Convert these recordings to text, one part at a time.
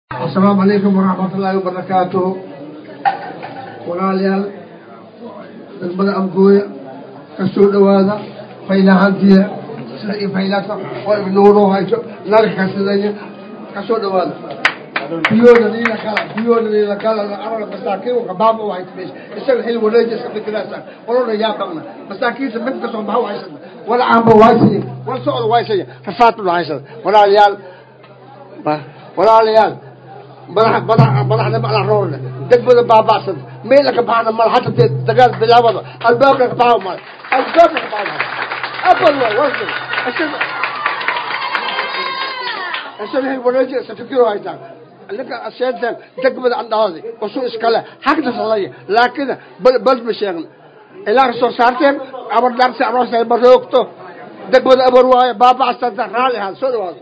asalaamu calaykum waraxmat ullaahi wabarakaatuh walaalayaal degmada abgooya ka soo dhowaada faylahantiya sida i faylata oo ibnuuro hayso naga kasidaya ka soo dhowaada biyooda niila kala biyooda niila kala arala masaakiin kabaaba u haysa meesha isaga xil wareeji iska fikiraasa walona yaa qabna masaakiinta mid kasoo baxa haysana wala aanba waaysiya wala socda waaysaya rafaatuna haysada walaalayaal walaalayaal madax madax madaxda madax roorne degmada baaba'san meela ka baxna mal hata dee dagaal bilaabada albaabka ka baxa mal albaabka ka baxa abal waay warsi ashad ashad hay wanaji safikiro haytaan laka asheetan degmada andhaadi wasu iskale xaqda salaya laakiin bal bal ma sheegna ilaa soo saarteen abar darsi aroosay baroogto degmada abar waaye baaba'san raali ahaan soo dhawaado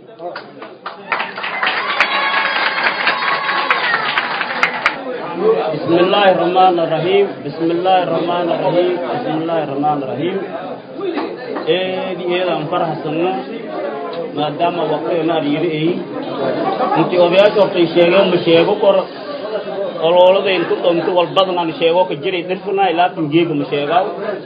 بسم الله الرحمن الرحيم بسم الله الرحمن الرحيم بسم الله الرحمن الرحيم eedi eedaan faraxsanno maadaama waqtiga naar yiri ay intii odayaasha hortay sheegeen ma sheego kor oloolada intu dhamto wal badan aan sheego ka jiray dhirfuna ilaatin geega ma sheegaa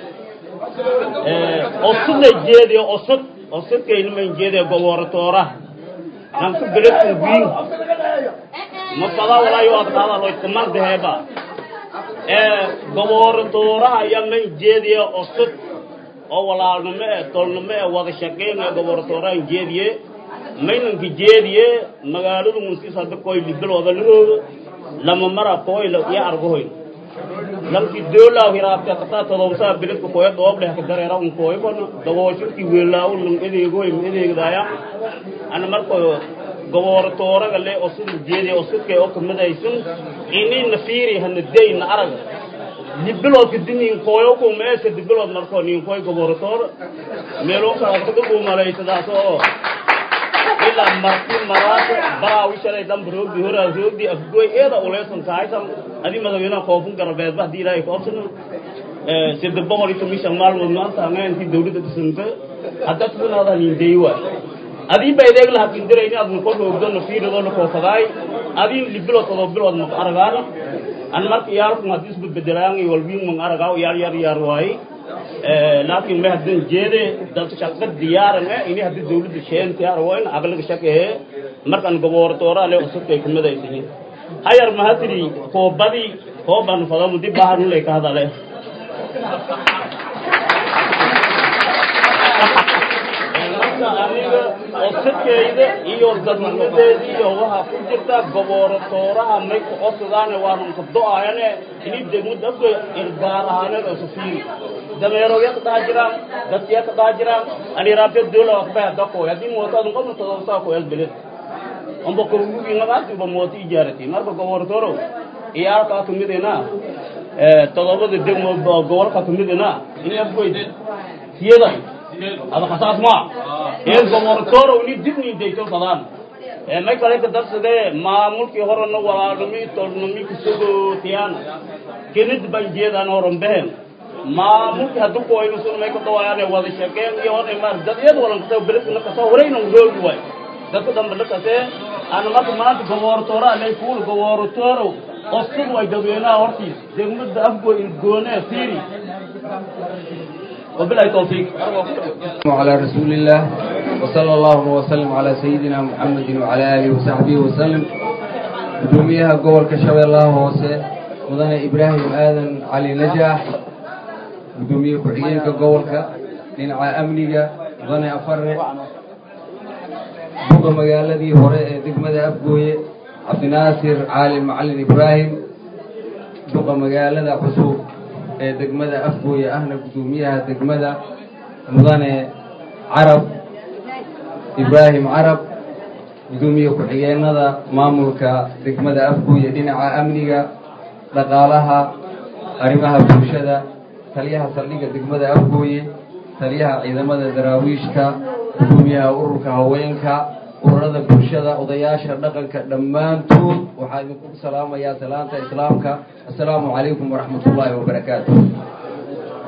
osudna jeediyo osud osudkayna man jeediyo gobooratoora nanku beledkan wiin ma fada walaayo adkaada loy kuman deheeba ee goboortooraha ayaa man jeediye osud oo walaalnimo ee tolnimo ee wada shaqeyn ee goboortoorahan jeediye maynanka jeediye magaaladu munsis hadda koy libilooda lahooga lama mara koyla iyo argohoyn lamki doolaaw hiraabte qataa todobsaa biledka koya doobleh ka dareera un koy kono dabooshinki weelaawo lung edeegoy ma edeegdaaya ana marko goboortooraga le osudul jeediye osudkay oo kamidaysan inina fiiri hana deyna araga libiloodka dinin koyo ku meesa dibilood marko nin koy goboortoor meeloo kala kaga kuumalaysadaas oo ilaa marti maraata baraawi shalay dhanba roogdi horaa roogdi afgoy eeda uleesan kahaysan adi madaxweynaha koonfur garabeedba haddii ilaahay ka obsana sida boqol iyo toban shan maalmood maanta hangeenkii dawladda dhisanta hadda tunaada nindeey waay adii ba ideeg laha kindirayni adun ko roogdona fiiridona koofadaay adii libilood todoba bilood mak aragaana an marka iyaalku hadii isba bedelaangi walwiin mang aragaaw yaar yar yaar waaye laakiin me haddan jeede dalka shaqa diyaaran e ini haddii dawladda sheenti arwayn aglaga shaqehe markan goboortoora le usubkay kumadaysayin hayar mahadiri koobadii kooban fadamu dib baharulay ka hadale aniga osadkayda iyo dadnimadeeda iyo waxaa ku jirta goboortooraha may ku codsadaan waanun ka do-ayane ini degmada afgoy irgaar ahaaneed oo safiiri dameerooya ka dhaha jiraan dadkiya ka dhaha jiraan aniraabte doola wakbay hadda koy haddii mooto adun qabna todobsaa koyas beled omba korgugi magaatiba mooto ijaarati marka goboortooro iyaalkaa kamidina todobada degmo gobolka kamidina ini afgoy tiyaday هذا خصاص ما إيه gobortoro ni dibni deyto badan ee may kale ka darsade maamulkii horena walaalnimi tolnimi kusugo tiyaan kenid banjeedan horon behen maamulkii hadduu ku waynu sun may ka dawaayaan wada shaqeen iyo hore maar dad iyad walan ka beledna ka soo horeyna roogi way dadka dambe la kase aan marka maanta gobortoro alay kuul gobortoro qosud way dadweynaha hortiis degmada afgo goone fiiri وبالله التوفيق وعلى رسول الله وصلى الله وسلم على سيدنا محمد وعلى آله وصحبه وسلم قدوميها قول كشوي الله هوسه مدن إبراهيم آذن علي نجاح قدوميه كحيينك قولك لنعى أمنيك مدن أفرق بوغ مقالدي هراء دقمة أبقوي عبد ناصر عالم معلم إبراهيم بوغ مقالدة حسوب ee degmada afgooya ahna guddoomiyaha degmada mudane carab ibraahim carab guddoomiye ku-xigeenada maamulka degmada afgooya dhinaca amniga dhaqaalaha arrimaha bulshada taliyaha saldhigga degmada afgooye taliyaha ciidamada daraawiishka guddoomiyaha ururka haweenka ururada bulshada odayaasha dhaqanka dhammaantood waxaa idinku salaamayaa salaanta islaamka assalaamu calaykum waraxmat ullaahi wabarakaatu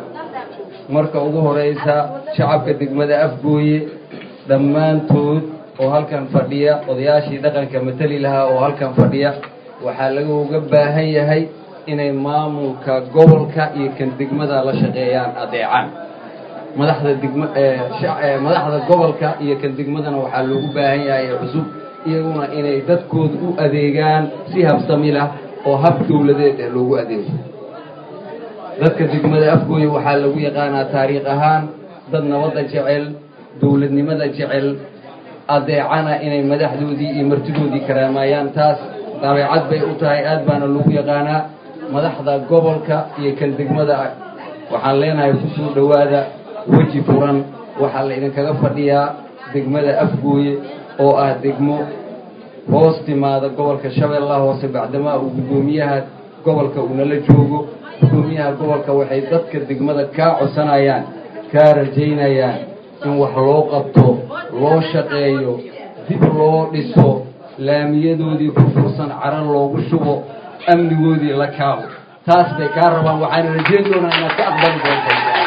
marka ugu horeysa shacabka degmada afgooye dhammaantood oo halkan fadhiya odayaashii dhaqanka mateli lahaa oo halkan fadhiya waxaa laguga baahan yahay inay maamulka gobolka iyo kan degmada la shaqeeyaan adeecaan madaxda degma madaxda gobolka iyo kan degmadana waxaa loogu baahan yahay ee cusub iyaguna inay dadkooda u adeegaan si habsami lah oo hab dawladeed eh loogu adeego dadka degmada afgooya waxaa lagu yaqaanaa taariikh ahaan dad nabadda jecel dawladnimada jecel adeecana inay madaxdoodii iyo martidoodii karaamayaan taas dabeecad bay u tahay aad baana lagu yaqaanaa madaxda gobolka iyo kan degmada waxaan leenahay kusoo dhowaada weji furan waxaa la idinkaga fadhiyaa degmada afgooye oo ah degmo hoos timaada gobolka shabeellaha hoose bacdamaa uu guddoomiyaha gobolka uunala joogo guddoomiyaha gobolka waxay dadka degmada kaa codsanayaan kaa rajaynayaan in wax loo qabto loo shaqeeyo dib loo dhiso laamiyadoodii ku fursan carar loogu shubo amnigoodii la kaabo taas bay kaa rabaan waxaana rajayn doonaa inaad ka aqbali doonto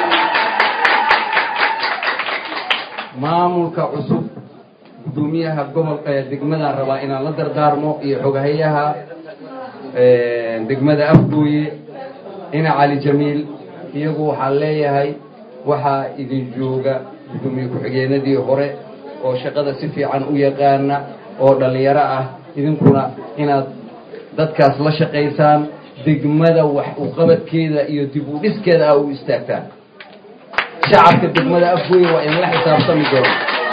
maamulka cusub guddoomiyaha gobol degmadaan rabaa inaan la dardaarmo iyo xoghayaha degmada afgooye ina cali jamiil iyagu waxaan leeyahay waxaa idin jooga guddoomiye ku-xigeenadii hore oo shaqada si fiican u yaqaana oo dhallinyaro ah idinkuna inaad dadkaas la shaqaysaan degmada wax uqabadkeeda iyo dib u dhiskeeda ah u istaagtaan shacabka degmada afgooye waa inla xisaabtami doona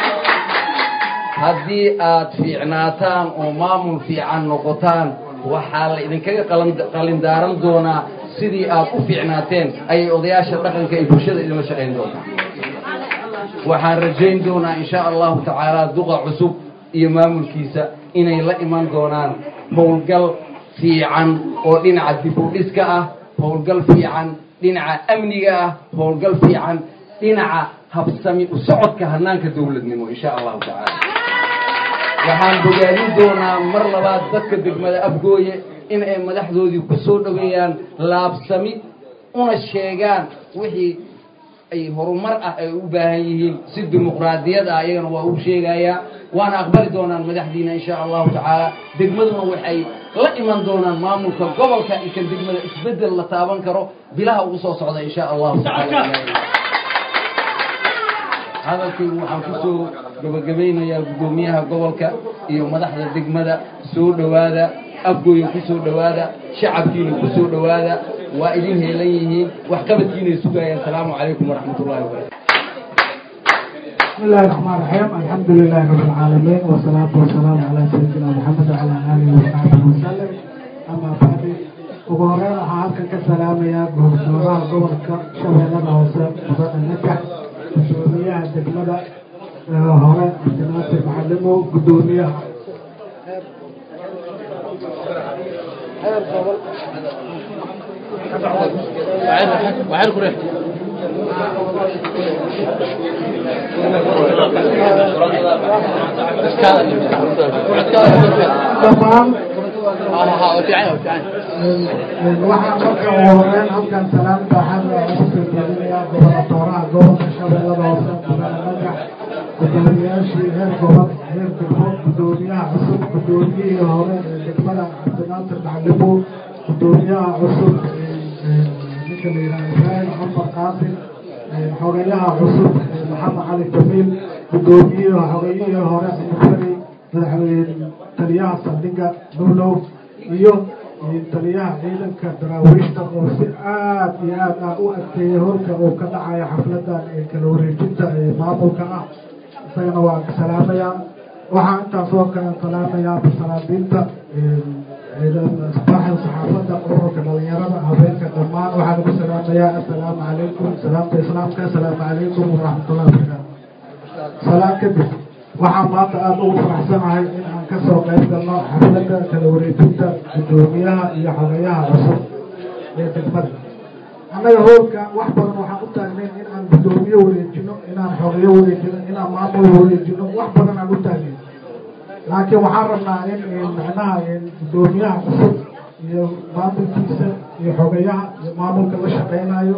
haddii aad fiicnaataan oo maamul fiican noqotaan waxaa la idinkaga qalindaaran doonaa sidii aad u fiicnaateen ayay odayaasha dhaqanka iyo bulshada idinla shaqayn doontaa waxaan rajayn doonaa insha allahu tacaala duqa cusub iyo maamulkiisa inay la iman doonaan howlgal fiican oo dhinaca dib u dhiska ah howlgal fiican dhinaca amniga ah howlgal fiican dhinaca habsami u socodka hanaanka dawladnimo insha allahu tacaala waxaan bogaadin doonaa mar labaad dadka degmada afgooye in ay madaxdoodii ku soo dhoweeyaan laabsami una sheegaan wixii ay horumar ah ay u baahan yihiin si dimuqraadiyad ah ayagana waa u sheegayaa waana aqbali doonaan madaxdiina insha allahu tacaala degmaduna waxay la iman doonaan maamulka gobolka iyo kan degmada isbeddel la taaban karo bilaha ugu soo socda insha allahu tacaala hadalkaygu waxaan kusoo gabagabaynayaa guddoomiyaha gobolka iyo madaxda degmada soo dhowaada afgooya ku soo dhowaada shacabkiina ku soo dhowaada waa idin heelan yihiin waxqabadkiinay sugayaan asalaamu calaykum waraxmat ullahi wabarakatu بسم الله الرحمن الرحيم الحمد لله رب العالمين والصلاة والسلام على سيدنا محمد وعلى آله وصحبه وسلم أما بعد ugu horeyn waxaa halkan ka salaamayaa gobosooraha gobolka shabeellada hoose mudada najax gudoomiyaha degmada hore abdinaasir macalimow gudoomiyaha heer gobol dhammaan waxaan marka ugu horeyn halkan salaamta waxaan ugu soo jeedinayaa gobonatooraha gobolka shabeellada hoose mudane magax gudoomiyaashii heer gobol heer degmo gudoomiyaha cusub gudoomiyihii hore ee degmada cabdinaasir macalimo gudoomiyaha cusub ninka la yidhaha ibraahim cumar qaasim xogayaha cusub maxamed cali jamiil gudoomiyihii xogayihii hore mufari madaxweyne taliyaha saldhigga nuulow iyo taliyaha ciidanka daraawiishta oo si aad iyo aad ah u adkeeyay holka uu ka dhacayo xafladan ee kala wareejinta ee maamulka ah isagana waa salaamayaa waxaa intaas oo kale salaamayaa masalaadiinta baaxda saxaafadda ururka dhalinyarada habeenka dhammaan waxaan ugu salaamayaa assalaamu calaykum salaamta islaamka assalaamu calaykum waraxmatullahi wabarakaatu salaam kadib waxaan maanta aada ugu faraxsanahay in aan kasoo qayb galno xafladda kala wareejinta guddoomiyaha iyo xogayaha cusub ee degmada annaga hoolka wax badan waxaan u taagnayn in aan guddoomiye wareejino inaan xogayo wareejino inaan maamul wareejino wax badan aan u taagnayn laakiin waxaan rabnaa in macnaha guddoomiyaha cusub iyo maamulkiisa iyo xogayaha iyo maamulka la shaqeynayo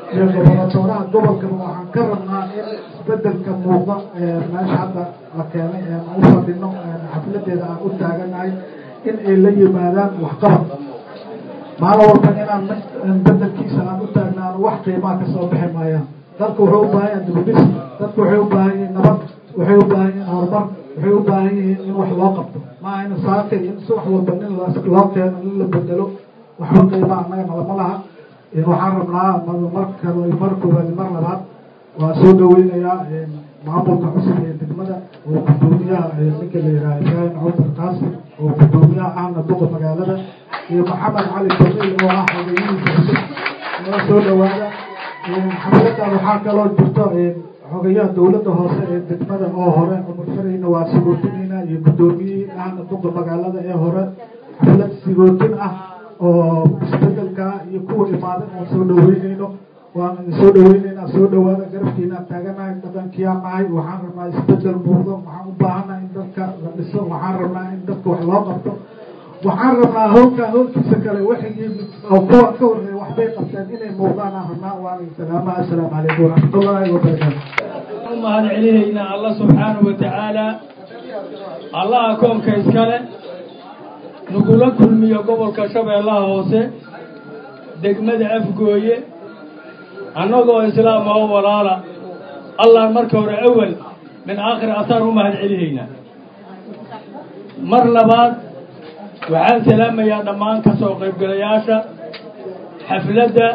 iyo gobolatoraha gobolkaba waxaan ka rabnaa in isbedelka muuqda meesha hadda la keenay aan u fadhino xafladeeda aan u taaganahay in ay la yimaadaan waxqabad maalin walba inaan bedelkiisa aan u taagnaano wax qiimaa kasoo bixi maayaan dadku wuxuu u baahan yahay dibudhis dadku waxay u baahan yihiin nabad waxay u baahan yihiin horumar waxay u baahan yihiin in wax loo qabto maaha in saakay in si wax walba nin loo keeno in la bedelo waxba qiimaa annagana lama laha waxaan rabnaa marka mar koowaad mar labaad waa soo dhaweynayaa maamulka cusub ee degmada oo gudoomiyaha ninka la yihaaha ibraahim cumar qaasim oo gudoomiyaha ahna duqa magaalada iyo maxamed cali bamiil oo ah xogeyihiisa cusub noo soo dhawaada xafladan waxaa kaloo jirto xogayaha dawladda hoose ee degmada oo hore cumar fareyna waa sigootinayna iyo gudoomiyihii ahna duqa magaalada ee hore xaflad sigootin ah oo isbedelka iyo kuwa imaadan aan soo dhaweyneyno waan soo dhaweyneynaa soo dhawaada garabkiinaan taaganahay dhaqankiyaa nahay waxaan rabnaa isbedel muuqdo waxaan u baahanaha in dadka la dhiso waxaan rabnaa in dadka wax loo qabto waxaan rabnaa howlka howlkiisa kale wixii oo kuwa ka horeeya waxbay qabteen inay muuqdaan aan rabnaa waan salaama assalaamu calaykum waraxmatullaahi wabarakaatu umahad celihaynaa alla subxaanahu watacaala allaha koonka iskale nagula kulmiyo gobolka shabeellaha hoose degmada afgooye annagoo islaama oo walaala allah marka hore awel min aakhir asaan u mahad celihaynaa mar labaad waxaan salaamayaa dhammaan ka soo qaybgalayaasha xafladda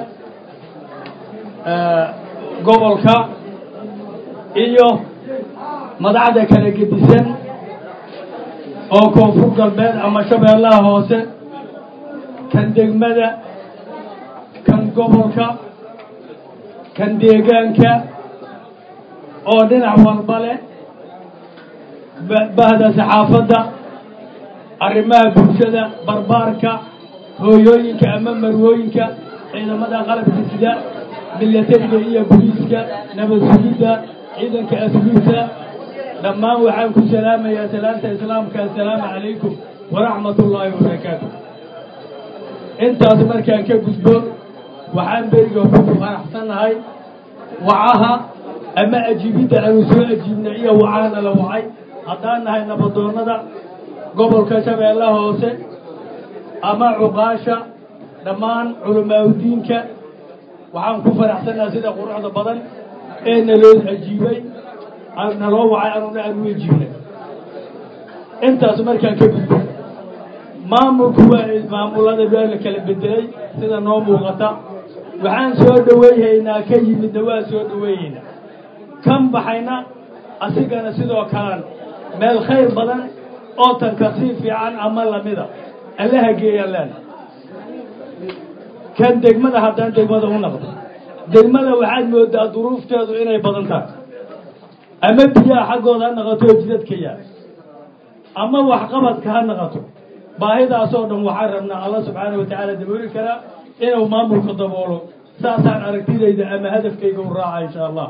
gobolka iyo madaxda kala gedisan oo koonfur galbeed ama shabeellaha hoose kan degmada kan gobolka kan deegaanka oo dhinac walba leh bahda saxaafadda arrimaha bulshada barbaarka hooyooyinka ama marwooyinka ciidamada qalabka sida milatariga iyo boliiska nabad sugidda ciidanka asluubta dhammaan waxaan ku salaamayaa salaanta islaamka assalaamu calaykum waraxmat ullaahi wabarakaatu intaas markaan ka gudbo waxaan beriga ku faraxsannahay wacaha ama ajiibidda aanu soo ajiibna iyo wacahana la wacay haddaan nahay nabadoonnada gobolka shabeellaha hoose ama cuqaasha dhammaan culamaauddiinka waxaan ku faraxsannahay sida quruxda badan ee naloo ajiibay naloo wacay anuna aanu ajiibnay intaas markaan ka gudbo maamulku waa maamulada waa la kala bedelay sida noo muuqata waxaan soo dhaweyhaynaa ka yimidna waa soo dhaweyhaynaa kan baxayna asigana sidoo kalan meel khayr badan oo tanka sii fiican ama lamida allaha geeyaan leena kan degmada haddaan degmada u naqdo degmada waxaad moodaa duruufteedu inay badan tahay ama biyaha xaggooda ha naqato oo jidadka yaa ama waxqabadka ha naqato baahidaasoo dhan waxaan rabnaa alla subxaana wa tacaala dabooli karaa inuu maamulka daboolo saasaan aragtidayda ama hadafkayga u raaca insha allah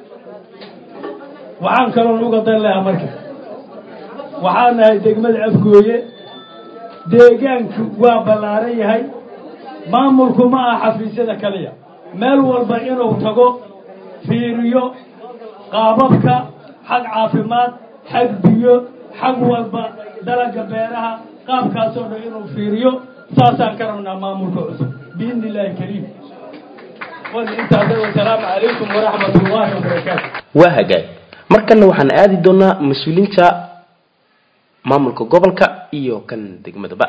waxaan kaloon uga dan lahaa marka waxaan nahay degmada afgooye deegaanku waa ballaaran yahay maamulku ma aha xafiisyada kaliya meel walba inuu tago fiiriyo qaababka xag caafimaad xag biyo xag walba dalaga beeraha qaabkaasoo dhan inuu fiiriyo saasaan ka rabnaa maamulka cusub biidni illaahi kariim intaas wasalaamu calaykum waraxmat ullaahi wabarakaatu waa hagaag markanna waxaan aadi doonaa mas-uuliinta maamulka gobolka iyo kan degmadaba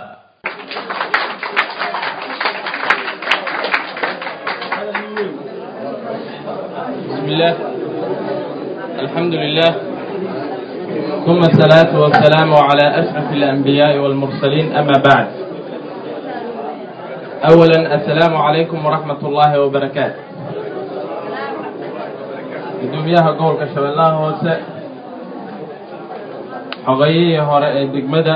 بسم الله الحمد لله ثم الصلاة والسلام على أشرف الأنبياء والمرسلين أما بعد أولا السلام عليكم ورحمة الله وبركاته gudoomiyaha gobolka shabeellaha hoose xogayihii hore ee degmada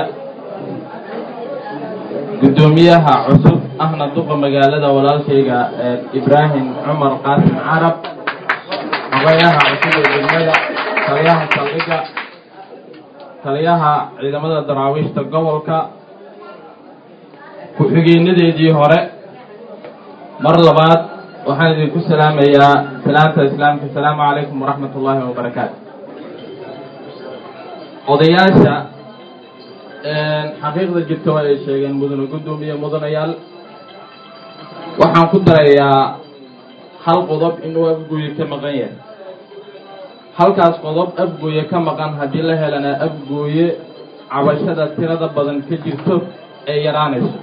gudoomiyaha cusub ahna duqa magaalada walaalkayga ibraahim cumar qaasim carab xogayaha cusub ee degmada taliyaha saldhiga taliyaha ciidamada daraawiishta gobolka ku-xigeenadeedii hore mar labaad waxaan idinku salaamayaa salaanta islaamka asalaamu calaykum waraxmat ullaahi wabarakaatu odayaasha xaqiiqda jirta waa ay sheegeen mudane guddoomiye mudanayaal waxaan ku darayaa hal qodob inuu afgooye ka maqan yahay halkaas qodob afgooye ka maqan haddii la helana afgooye cabashada tirada badan ka jirto ee yaraanayso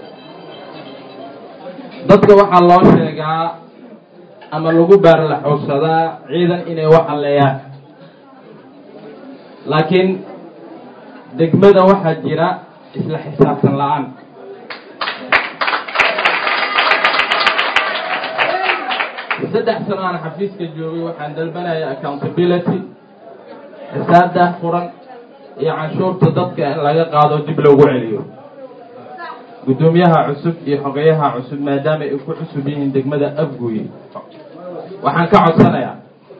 dadka waxaa loo sheegaa ama lagu baarla xoogsadaa ciidan inay wax halleeyaan laakiin degmada waxaa jira isla xisaabtan la-aan saddex sano aan xafiiska joogay waxaan dalbanaya accountability xisaabdah furan iyo canshuurta dadka in laga qaado dib loogu celiyo guddoomiyaha cusub iyo xogeyaha cusub maadaama ay ku cusub yihiin degmada afguye waxaan ka codsanayaa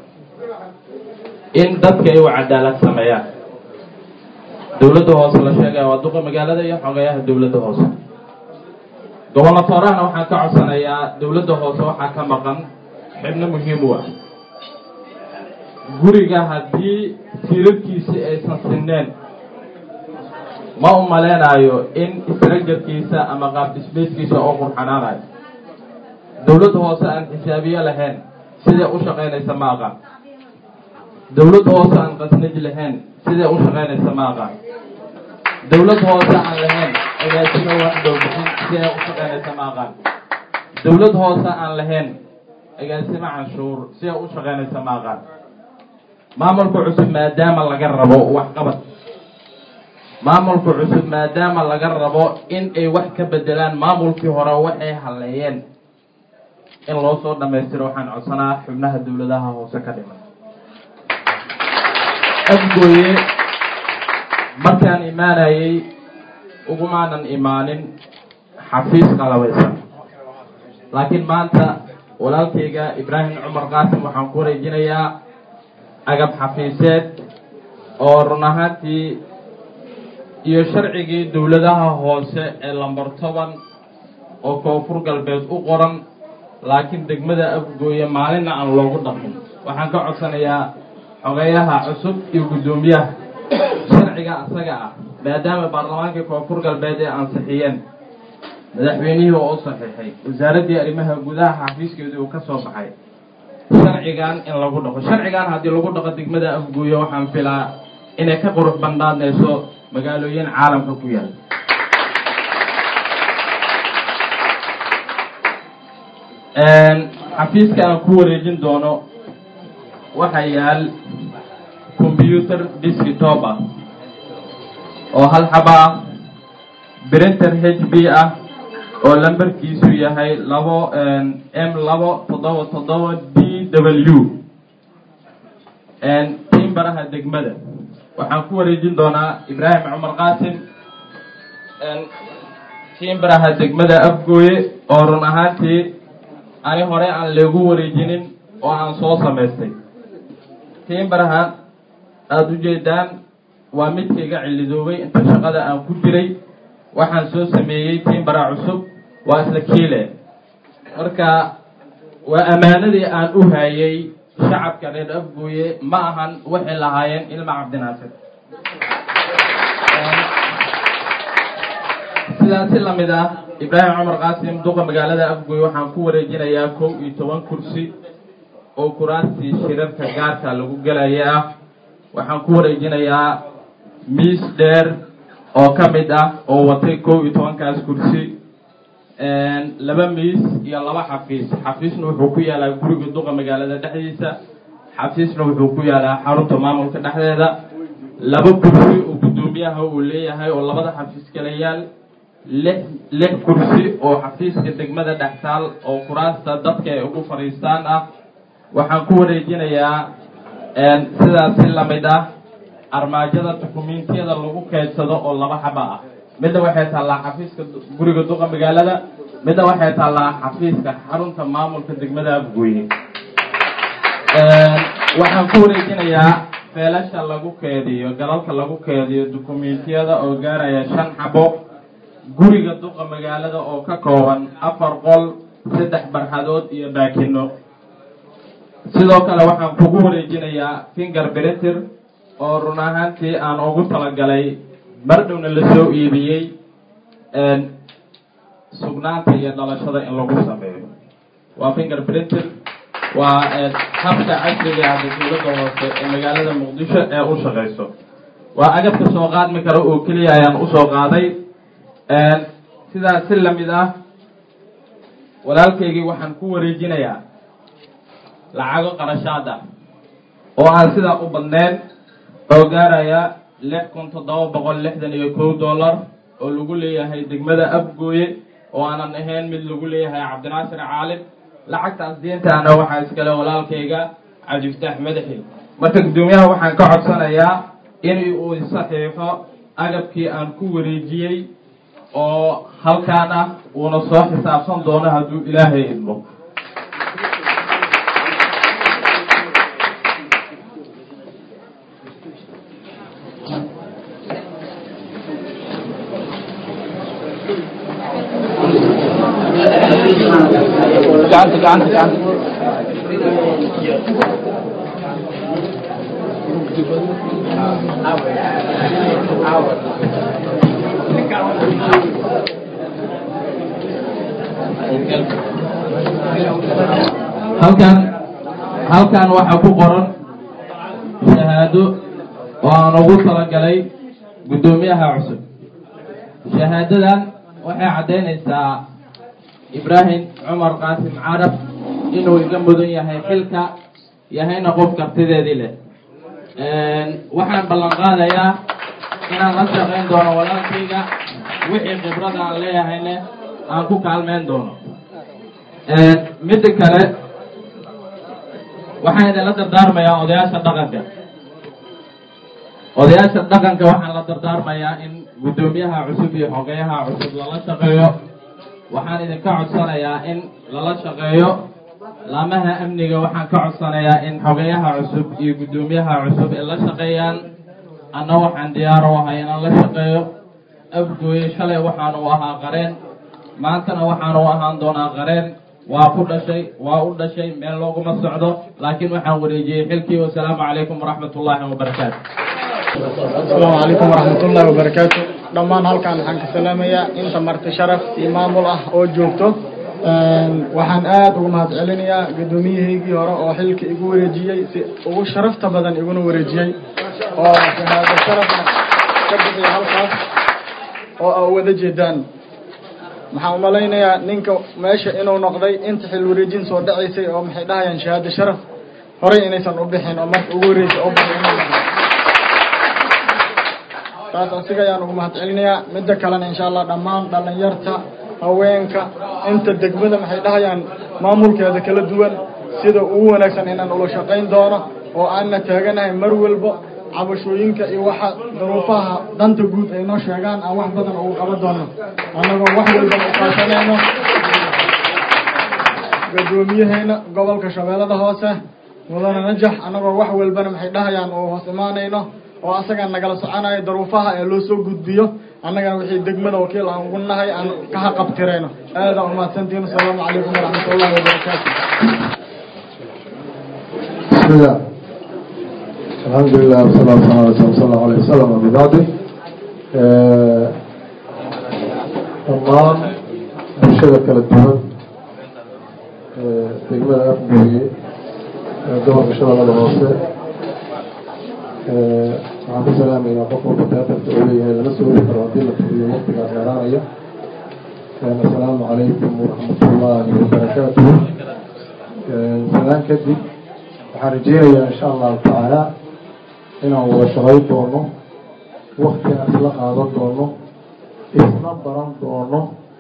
in dadka ay u cadaalad sameeyaan dowladda hoose la sheegaya waa duqa magaalada iyo xogeyaha dowladda hoose gobolatoorahana waxaan ka codsanayaa dowladda hoose waxaa ka maqan xibno muhiim u ah guriga haddii tiirarkiisi aysan sineen ma u maleynayo in istarajarkiisa ama qaab dhismayskiisa oo qurxanaanayo dowladda hoose aan xisaabiye lahayn siday u shaqaynaysa ma aqaan dowladda hoose aan qasnaj lahayn siday u shaqaynaysa ma aqaan dowladda hoose aan lahayn agaasimo waxdowbixin siday u shaqaynaysa ma aqaan dowlad hoose aan lahayn agaasimo canshuur siday u shaqaynaysa ma aqaan maamulka cusub maadaama laga rabo waxqabad maamulka cusub maadaama laga rabo in ay wax ka bedelaan maamulkii hore waxay halleeyeen in loo soo dhammaystiro waxaan codsanaa xubnaha dowladaha hoose ka dhiman afgooye markaan imaanayay ugumaanan imaanin xafiis qalabaysan laakiin maanta walaalkayga ibraahim cumar qaasim waxaan ku wareejinayaa agab xafiiseed oo run ahaantii iyo sharcigii dowladaha hoose ee lambar toban oo koonfur galbeed u qoran laakiin degmada afgooye maalinna aan loogu dhaqmin waxaan ka codsanayaa xogeyaha cusub iyo guddoomiyaha sharciga asaga ah maadaama baarlamaankii koonfur galbeed ee ansixiyeen madaxweynihii oo u saxiixay wasaaraddii arrimaha gudaha xafiiskeedii uu ka soo baxay sharcigan in lagu dhaqo sharcigan haddii lagu dhaqo degmada afguuye waxaan filaa inay ka qurux bandhaadnayso magaalooyin caalamka ku yaal xafiiska aan ku wareejin doono waxaa yaal combyuter desktop ah oo hal xaba ah printer h b ah oo lambarkiisu yahay labo m labo toddoba toddoba d w timbaraha degmada waxaan ku wareejin doonaa ibraahim cumar qaasim timbaraha degmada afgooye oo run ahaantii ani hore aan leegu wareejinin oo aan soo samaystay timbaraha aada u jeedaan waa midkayga cilidoobay inta shaqada aan ku jiray waxaan soo sameeyey timbara cusub waa isla kiile marka waa ammaanadii aan u hayay shacabka reer afgooye ma ahan waxay lahaayeen ilma cabdinaasir sidaasi lamid ah ibraahim cumar qaasim duqa magaalada afgooye waxaan ku wareejinayaa kow iyo toban kursi oo kuraastii shirarka gaarka lagu gelaya ah waxaan ku wareejinayaa miis dheer oo ka mid ah oo watay kow iyo tobankaas kursi laba miis iyo laba xafiis xafiisna wuxuu ku yaalaa guriga duqa magaalada dhexdiisa xafiisna wuxuu ku yaalaa xarunta maamulka dhexdeeda laba kursi oo guddoomiyaha uu leeyahay oo labada xafiis kala yaal lix lix kursi oo xafiiska degmada dhextaal oo kuraasta dadka ay ugu fadhiistaan ah waxaan ku wareejinayaa sidaasi lamid ah armaajada dukumentiyada lagu keydsado oo laba xaba ah midna waxay taallaa xafiiska guriga duqa magaalada midna waxay taallaa xafiiska xarunta maamulka degmada afgooye waxaan ku wareejinayaa feelasha lagu keediyo galalka lagu keediyo dukumentiyada oo gaaraya shan xabo guriga duqa magaalada oo ka kooban afar qol saddex barxadood iyo baakino sidoo kale waxaan kugu wareejinayaa finger britter oo run ahaantii aan ugu talagalay mardhowna lasoo iibiyey sugnaanta iyo dhalashada in lagu sameeyo waa finger britter waa habka casriga ah dowladda hoose ee magaalada muqdisho ee u shaqayso waa agabka soo qaadmi kara oo keliya ayaan usoo qaaday sidaas si lamid ah walaalkaygii waxaan ku wareejinayaa lacago qarashaad ah oo aan sidaa u badneen oo gaaraya lix kun toddoba boqol lixdan iyo kow dollar oo lagu leeyahay degmada afgooye oo aanan ahayn mid lagu leeyahay cabdinaasir caalim lacagtaas diintaana waxaa iskale walaalkayga cabdifataax madaxi marka guddoomiyaha waxaan ka codsanayaa in uu saxiixo agabkii aan ku wareejiyey oo halkaan ah uuna soo xisaabsan doono hadduu ilaahay idmo gacanta gacanta gacanta halkan halkan waxaa ku qoran shahaado oo aan ugu talagalay guddoomiyaha cusub shahaadadan waxay caddaynaysaa ibraahim cumar qaasim carab inuu iga mudan yahay xilka yahayna qof kartideedii leh waxaan ballan qaadayaa inaan la shaqayn doono walaalkayga wixii khibrada aan leeyahayne aan ku kaalmeyn doono midda kale waxaan idinla dardaarmayaa odayaasha dhaqanka odayaasha dhaqanka waxaan la dardaarmayaa in guddoomiyaha cusub iyo xogeyaha cusub lala shaqeeyo waxaan idinka codsanayaa in lala shaqeeyo laamaha amniga waxaan ka codsanayaa in xogeyaha cusub iyo guddoomiyaha cusub ay la shaqeeyaan anna waxaan diyaar u ahay inaan la shaqeeyo afgooye shalay waxaan u ahaa qareen maantana waxaan u ahaan doonaa qareen waa ku dhashay waa u dhashay meel looguma socdo laakiin waxaan wareejiyey xilkii wasalaamu calaykum waraxmat ullaahi wabarakaatu asalaamu calaykum waraxmatullaahi wabarakaatu dhammaan halkaan waxaan ka salaamayaa inta marti sharaf iyo maamul ah oo joogto waxaan aad ugu mahad celinayaa guddoomiyahaygii hore oo xilka igu wareejiyey si ugu sharafta badan iguna wareejiyey oo shahaado sharafna ka bixiya halkaas oo a wada jeedaan waxaan umalaynayaa ninka meesha inuu noqday inta xil wareejin soo dhacaysay oo maxay dhahayaan shahaado sharaf horey inaysan u bixin oo marka ugu horreysay oo baxay inuu noqdo taas asiga ayaan ugu mahad celinayaa midda kalena insha allah dhammaan dhalinyarta haweenka inta degmada maxay dhahayaan maamulkeeda kala duwan sida ugu wanaagsan inaan ula shaqayn doono oo aanna taaganahay mar walba cabashooyinka iyo waxa duruufaha danta guud ay noo sheegaan aan wax badan ugu qaban doono annagoo wax walba uqaasanayno guddoomiyaheena gobolka shabeellada hoose mudane najax annagoo wax walbana maxay dhahayaan oo hoos imaanayno oo asaga nagala soconayo daruufaha ee loo soo gudbiyo annagana wixii degmada wakiil aan ugu nahay aan ka haqabtirayno aadaan umahadsantihin asalaamu calaykum waraxmat ullahi wabarakaatu بسم الله الحمد لله والصلاة والسلام على رسول الله عليه وسلم ومن بعده dhammaan bulshada kala duwan degmada afgooye gobolka shabeellada hoose waxaan ku salaamaynaa qof walba teatarka uu leeyahay lama soo wadi karo haddii la fiiriyo waqtigaa dheeraanaya assalaamu calaykum waraxmatullaahi wabarakaatuh salaan kadib waxaan rajeynayaa insha allahu tacaala inaan wada shaqayn doono wakti aan isla qaadan doono isla baran doono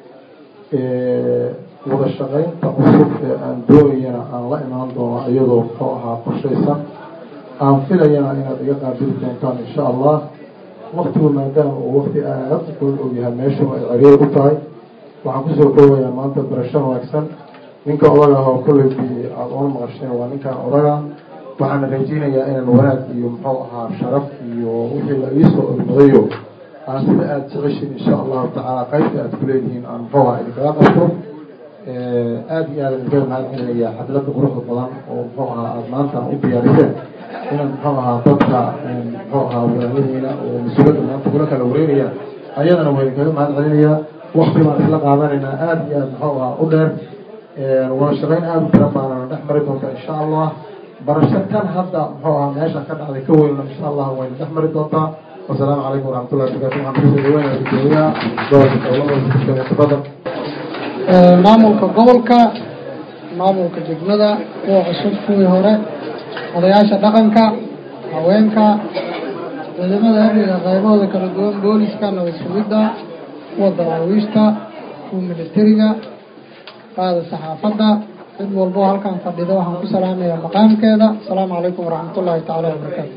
wada shaqaynta cusub ee aan doonayana aan la imaan doono iyadoo muxuu ahaa qorshaysan aan filayana inaad iga qaabili doontaan insha allah waktigu maadaama uu wakti aada u kula ogyahay meeshu ay ceriir u tahay waxaan kusoo koobayaa maanta barasho wanaagsan ninka odaga ah oo kolley aada oona maqasheen waa ninkan odaga waxaana rajeynayaa inaan wanaag iyo muxuu ahaa sharaf iyo wixii la iisoo ormadayo aan sida aada jeceshin insha allahu tacaala qaybta aad ku leedihiin aan muxuu ahaa idinkaga qabto aada iyo aada idinkaga mahad celinaya xafladda quruxda badan oo muxuu ahaa aada maanta u diyaariseen inaad muxuu ahaa dadka muxuu ahaa walaalaheena oo mas-uuliyadda maanta kula kala wareegaya ayadana waa idinkaga mahad celinayaa wakti baan isla qaadanaynaa aada iyo aada muxuu ahaa u dheer wada shaqeyn aada u tira badanana dhex mari doonta insha allah barasho kan hadda muxuu ahaa meesha ka dhacday ka weynna insha allah wayna dhex mari doontaa wasalaamu calaykum waraxmatullahi wabarakatu waxaan kusoo dhaweynaya gudoomiyaha gobolka dowlada tafadal maamulka gobolka maamulka degmada kuwa cusub kuwii hore odayaasha dhaqanka haweenka ciidamada amniga qaybahooda kala duwan booliska nabad sugidda kuwa daraawiishta kuwa militariga qaada saxaafadda cid walbo halkan fadhida waxaan ku salaamayaa maqaamkeeda asalaamu calaykum waraxmatullaahi tacaala wabarakaatu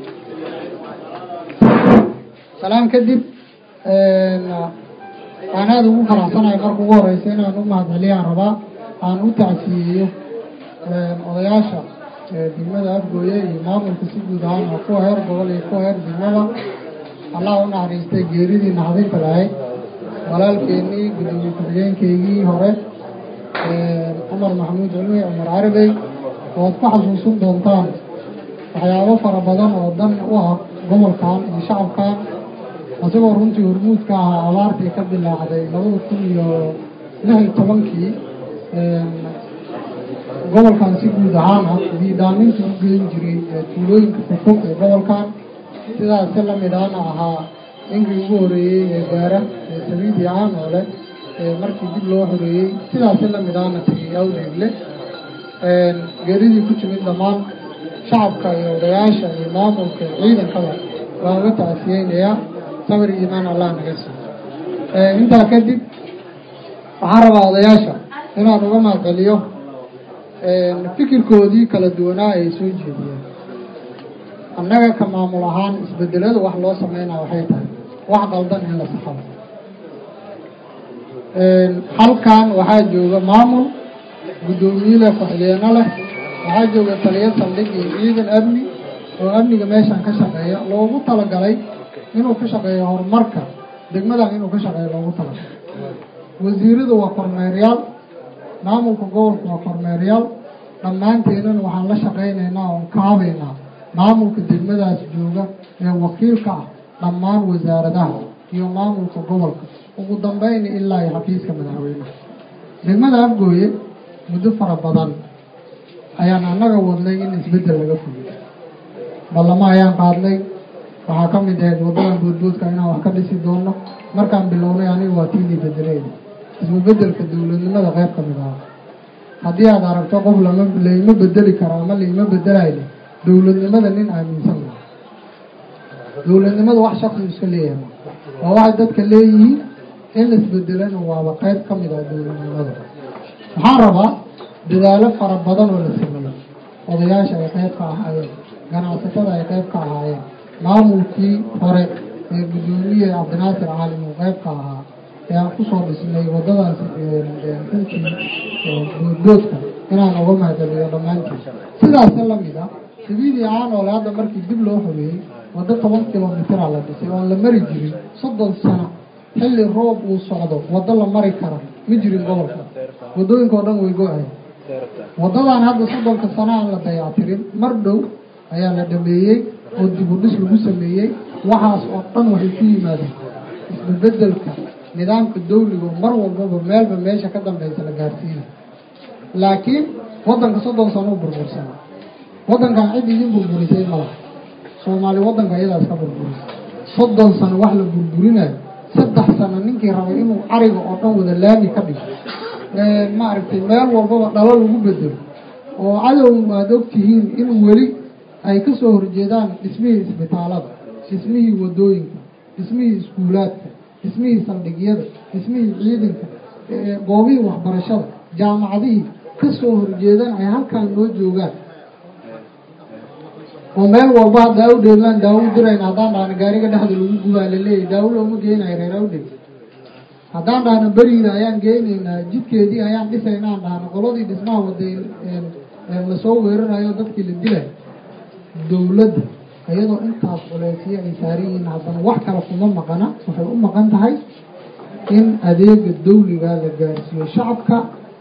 salaam kadib waan aada ugu faraxsanahay marka ugu horeysa inaan u mahadceliyaan rabaa aan u tacsiyeeyo odayaasha degmada afgooye iyo maamulka si guud ahaan oo kuwa heer gobol iyo kuwa heer degmada allah u naxariistay geeridii naxdinta lahayd walaalkeenii gudoomiye ku-xigeenkeygii hore cumar maxamuud culmi cumar caribey oad ku xasuusin doontaan waxyaabo fara badan oo dan u ah gobolkan iyo shacabkan isagoo runtii hormuudka ahaa abaartii ka bilaacday labada kun iyo lix iyo tobankii gobolkan si guud ahaan ah biidaaminta u geyn jiray tuulooyinka fofog ee gobolkan sidaas si lamid ahna ahaa ninkii ugu horeeyey ee gaara ee sabiidi caanoole markii dib loo xoreeyey sidaas si lamid ahna tegay awdeegle geeridii ku timid dhammaan shacabka iyo odayaasha iyo maamulka ciidankaba waan uga tacsiyeynayaa sabir iyo imaan allah naga siiyo intaa kadib waxaan rabaa odayaasha inaan uga mahadceliyo fikirkoodii kala duwanaa ay soo jeediyeen annaga ka maamul ahaan isbedelada wax loo sameynaa waxay tahay wax qaldan in la saxado halkan waxaa jooga maamul guddoomiye leh ku-xigeenno leh waxaa jooga taliyo saldhig iyo ciidan amni oo amniga meeshan ka shaqeeya loogu talagalay inuu ka shaqeeyo horumarka degmadan inuu ka shaqeeyo loogu talagalay wasiiradu waa kormeeryaal maamulka gobolka waa kormeeryaal dhammaanteenana waxaan la shaqaynaynaa oon kaabaynaa maamulka degmadaas jooga ee wakiilka ah dhammaan wasaaradaha iyo maamulka gobolka ugu dambeyna ilaa iyo xafiiska madaxweynaha degmada afgooye muddo fara badan ayaan annaga wadnay in isbeddel laga fuliyo ballamo ayaan qaadnay waxaa ka mid ahayd waddadan boodboodka inaan wax ka dhisi doono markaan bilownay aniga waa tiinii bedelayna isbabeddelka dowladnimada qayb ka mid aha haddii aad aragto qof lama laima bedeli karo ama laima bedelayno dowladnimada nin aaminsan maa dowladnimada wax shaksi iska leeyahay waa waxay dadka leeyihiin in la isbedelana waaba qayb ka mid ah dowladnimada waxaan rabaa dadaalo fara badan oo la sameeyey odayaasha ay qayb ka ahaayeen ganacsatada ay qayb ka ahaayeen maamulkii hore ee guddoomiye cabdinaasir caalim uu qayb ka ahaa ee aan kusoo dhisnay waddadaas runtii boodboodka inaan uga mahadceliyo dhammaantiin sidaasa lamid ah sabiidii caanoole hadda markii dib loo xoreeyey waddo toban kilomitira la dhisay oon la mari jirin soddon sano xilli roob uu socdo waddo la mari kara ma jirin gobolka waddooyinka oo dhan way go-ay waddadan hadda soddonka sano aan la dayactirin mar dhow ayaa la dhameeyey oo dib u dhis lagu sameeyey waxaas oo dhan waxay ku yimaadeen isbabeddelka nidaamka dawliga mar walbaba meelba meesha ka dambeysa la gaarsiina laakiin waddanka soddon sano u burbursana waddankan cid idin burburisay malaha soomaali waddanka iyadaas ka burburisay soddon sano wax la burburinayo saddex sano ninkii rabay inuu cariga oo dhan wada laami ka dhigo maaragtay meel walbaba dhalo lagu bedelo oo cadow aada ogtihiin in weli ay ka soo horjeedaan dhismihii isbitaalada dhismihii waddooyinka dhismihii iskuulaadka dhismihii saldhigyada dhismihii ciidanka goobihii waxbarashada jaamacadihii ka soo horjeedaan ay halkaan noo joogaan oo meel walba hadda awdheedlaan daawo u dirayna haddaan dhahno gaariga dhexda lagu gubaa laleeyahy daawo looma geynayo reer awdheed haddaan dhahno beriida ayaan geynaynaa jidkeedii ayaan dhisayna aan dhahno qoladii dhismaha waday lasoo weerarayo dadkii la dilay dowladda iyadoo intaas culeysyo ay saaran yihiin haddana wax kale kuma maqana waxay u maqan tahay in adeega dawliga la gaarsiiyo shacabka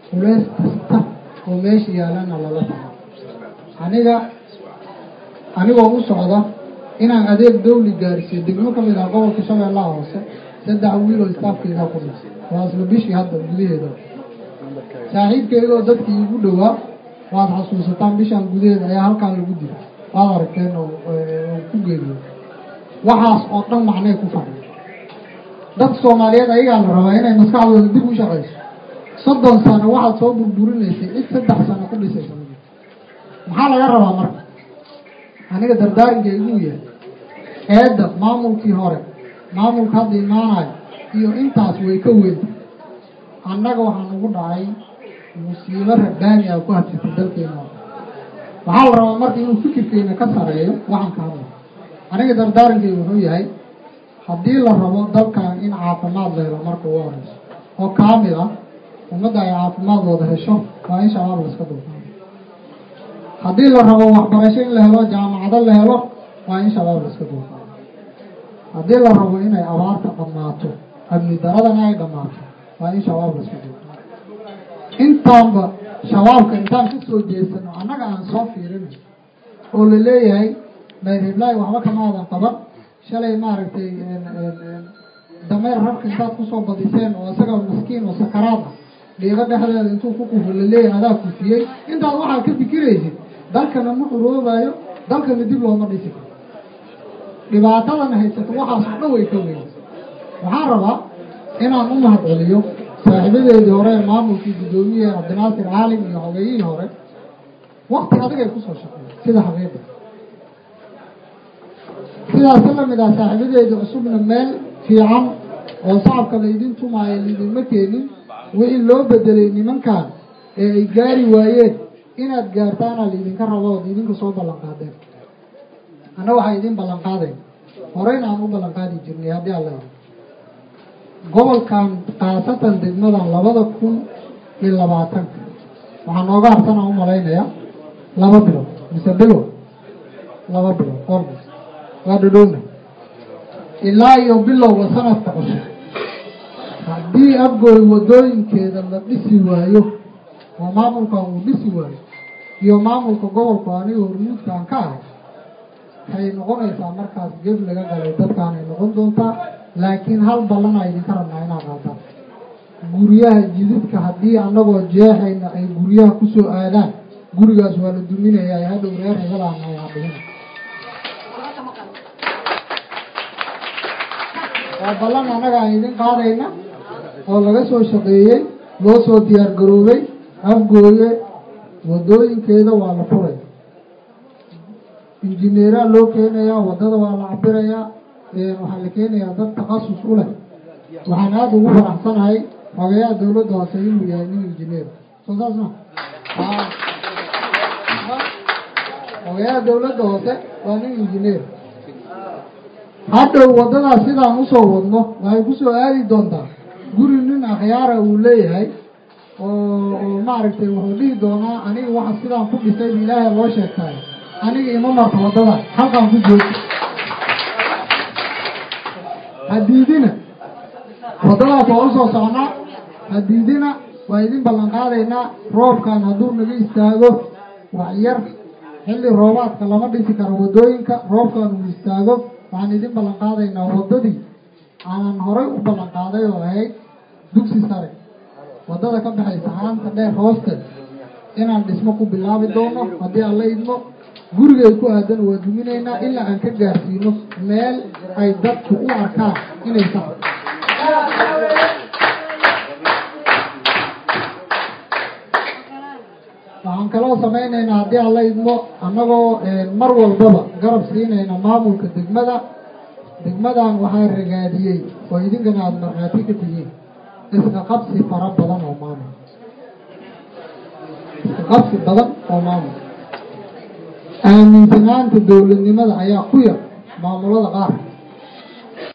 culays kasta oo meesha yaalana lala tahay aniga anigoo u socda inaan adeeg dawli gaarsiiyo degmo ka mid ah gobolka shabeellaha hoose saddex wiil oo istaafkeyga ku dhintay waa isla bishii hadda gudaheeda saaxiibkeydoo dadkii igu dhowaa waad xasuusataan bishaan gudaheeda ayaa halkaan lagu dilay waad aragteen oo ku geeriyo waxaas oo dhan macnay ku fadhiya dadka soomaaliyeed ayagaa la rabaa inay maskaxdooda dib u shaqayso soddon sano waxaad soo burburinaysay cid saddex sano ku dhisaysa maxaa laga rabaa marka aniga dardaarinka iguu yahay eedda maamulkii hore maamulka hadda imaanayo iyo intaas way ka weynta annaga waxaan ugu dhacay musiibo rabbaani ah ku hadsatay dalkeena waxaa la rabaa marka inuu fikirkeena ka sareeyo waxaan ka hadla aniga dardaarankeyga wuxuu yahay haddii la rabo dalkan in caafimaad la helo marka ugu horeyso oo kaamil ah ummadda ay caafimaad wada hesho waa in shabaab la iska dulqaado haddii la rabo waxbarasho in la helo jaamacado la helo waa in shabaab la iska dulqaado haddii la rabo inay abaarta dhammaato amni daradana ay dhammaato waa in shabaab la iska dulqaado intaanba shabaabka intaan ka soo jeesano annaga aan soo fiirinay oo la leeyahay mayreblaahi waxba kama aadan qaban shalay maaragtay dameer rabka intaad kusoo badiseen oo isaga maskiin oo sakaraad ah dhiigo dhexdeeda intuu ku kufo la leeyahay adaa kufiyey intaad waxaa ka fikiraysid dalkana ma xuroobayo dalkana dib looma dhisi karo dhibaatadana haysato waxaas oo dhan way ka weyn waxaan rabaa inaan u mahad celiyo saaxiibadeedii hore ee maamulkii guddoomiye cabdinaasir caalim iyo xogeeyihii hore wakti adag ay kusoo shaqeeyeen sida xaqiiqa sidaasi lamid ah saaxiibadeedii cusubna meel fiican oo shacabka laydin tumaayo laydinma keenin wixii loo bedelay nimankan ee ay gaari waayeen inaad gaartaana laydinka rabo ood idinka soo ballan qaadeen anna waxaa idin ballan qaadayn horeyna aan u ballan qaadi jirnay haddii alla yidhi gobolkan khaasatan degmadan labada kun iyo labaatanka waxaa nooga harsan aan u malaynayaa laba bilood mise bilow laba bilood ordas waa dhadhowna ilaa iyo bilowga sanadka cusub haddii afgooy wadooyinkeeda la dhisi waayo oo maamulkan uu dhisi waayo iyo maamulka gobolku aniga hormuudka aan ka ahay waxay noqonaysaa markaas geb laga galay dadkaanay noqon doontaa laakiin hal ballana idinka rabnaa inaad qaadaan guryaha jididka haddii annagoo jeexayna ay guryaha kusoo aadaan gurigaas waa la duminayaa hadhow reer hebelaana ay hadhigina waa ballan annaga aan idin qaadayna oo laga soo shaqeeyey loo soo diyaar garoobay afgooye wadooyinkeeda waa la furaya injineeraa loo keenayaa waddada waa la cabirayaa waxaa la keenayaa dad takhasus u leh waxaan aada ugu faraxsanahay xogayaha dawladda hoose inuu yahay nin injineer soo saas ma xogayaha dawladda hoose waa nin injineer hadhow waddadaas sidaan usoo wadno waxay kusoo aadi doontaa guri nin akhyaara uu leeyahay oo oo maaragtay wuxuu dhihi doonaa aniga waxa sidaan ku dhisay ilaahay loo sheegtay aniga ima marto waddada halkaan ku joogi hadiidina waddadaas waa usoo socnaa hadiidina waa idin ballan qaadaynaa roobkan hadduu naga istaago wax yar xilli roobaadka lama dhisi karo waddooyinka roobkan uu istaago waxaan idin ballan qaadaynaa waddadii aanan horay u ballan qaaday oo ahayd dugsi sare waddada ka baxaysa haanta dheer hoosteed inaan dhismo ku bilaabi doono haddii aan la idmo gurigay ku aadan waa duminaynaa ilaa aan ka gaarsiino meel ay dadku u arkaan inay sax waxaan kaloo samaynaynaa haddii aan la idmo annagoo mar walbaba garab siinayna maamulka degmada degmadan waxaa ragaadiyey oo idinkana aada markhaati ka tihiin iska qabsi fara badan oo maamul iska qabsi badan oo maamul aaminsanaanta dowladnimada ayaa ku yar maamulada qaar